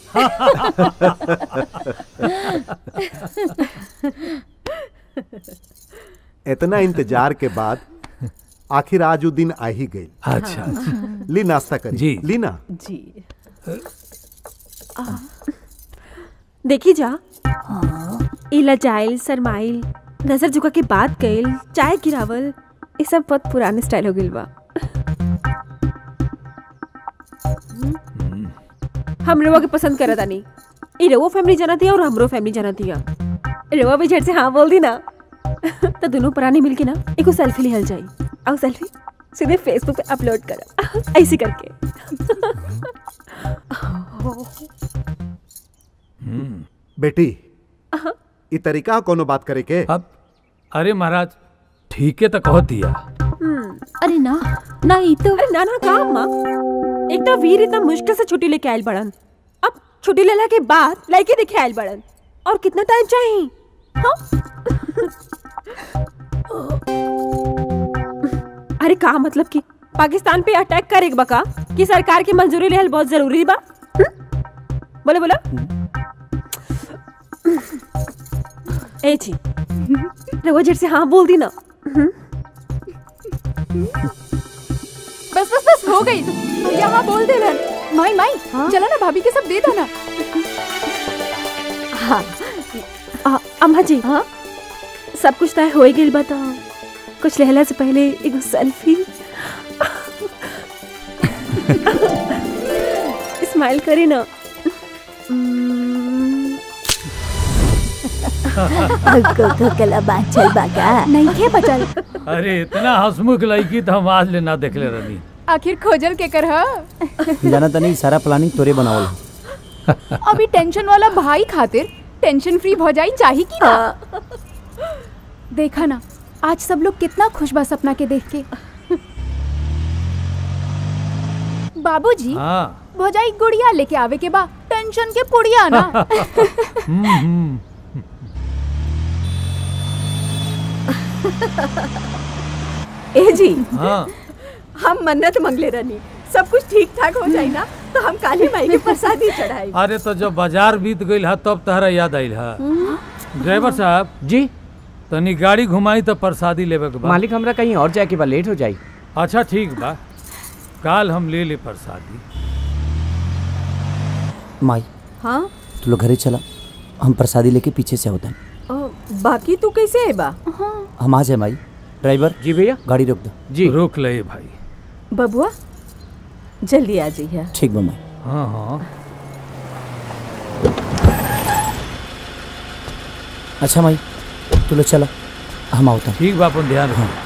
इतना इंतजार के बाद आखिर आज वो दिन आ ही गई अच्छा ली नाश्ता करी जी। ली ना जी देखी जा इला जाइल सरमाइल नजर झुका के बात कइल चाय गिरावल ये सब बहुत पुराने स्टाइल हो गइल बा हम रवा के पसंद करत आनी ई रवो फैमिली जाना थी और हमरो फैमिली जाना थी रवा भी झट से हाँ बोल दी ना तो दोनों पुरानी मिलके ना एक सेल्फी लिहल जाई और सेल्फी सीधे फेसबुक पे अपलोड करा ऐसे करके बेटी ई तरीका कोनो बात करे के अब अरे महाराज ठीक है तो कह दिया अरे ना ना ई तो अरे ना ना का अम्मा एक तो वीर इतना मुश्किल से छुट्टी लेके आयल बड़न अब छुट्टी लेला के बाद लड़के देखे आयल बड़न और कितना टाइम चाहिए हाँ? अरे का मतलब कि पाकिस्तान पे अटैक करे बका कि सरकार की मंजूरी लेहल बहुत जरूरी बा हम्म? बोले बोला ए जी रघुआ झट से हाँ बोल दी ना बस बस बस हो गई भैया हाँ बोल दे रन माई माई चलो ना भाभी के सब दे दो ना हाँ आ, अम्मा जी हाँ सब कुछ तय हो ही गई बता कुछ लहला से पहले एक सेल्फी स्माइल करे ना नहीं खे बचल अरे इतना हंसमुख लड़की तो हम आज ले ना देखले रहनी आखिर खोजल के कर हा? जाना तनी सारा प्लानिंग तोरे बनावल ह। अभी टेंशन वाला भाई खातिर टेंशन फ्री भौजाई चाहिए की ना देखा ना आज सब लोग कितना खुश बा सपना के देख के बाबूजी हाँ भौजाई गुड़िया लेके आवे के बा टेंशन के पुड़िया ना हम्म, हम्म। ए जी हाँ हम मन्नत मंगले रहनी सब कुछ ठीक ठाक हो जाए ना तो हम काली माई के प्रसादी चढ़ाई अरे तो जब बाजार बीत गई है तब तहरा याद आइल है ड्राइवर साहब जी तनी गाड़ी घुमाई तो प्रसादी लेवे के बा मालिक हमरा कहीं और जाए के बा लेट हो जाई अच्छा ठीक बा काल हम ले ले प्रसादी माई हाँ तू लोग घरे चला हम प्रसादी लेके पीछे से होता अ, बाकी तू कैसे है बा हम आ जाए माई ड्राइवर जी भैया गाड़ी रोक दो जी रोक ले भाई बबुआ जल्दी आ जाइए ठीक बा माई हाँ हाँ अच्छा माई तू लोग चला हम आवता ठीक बा अपन ध्यान रखो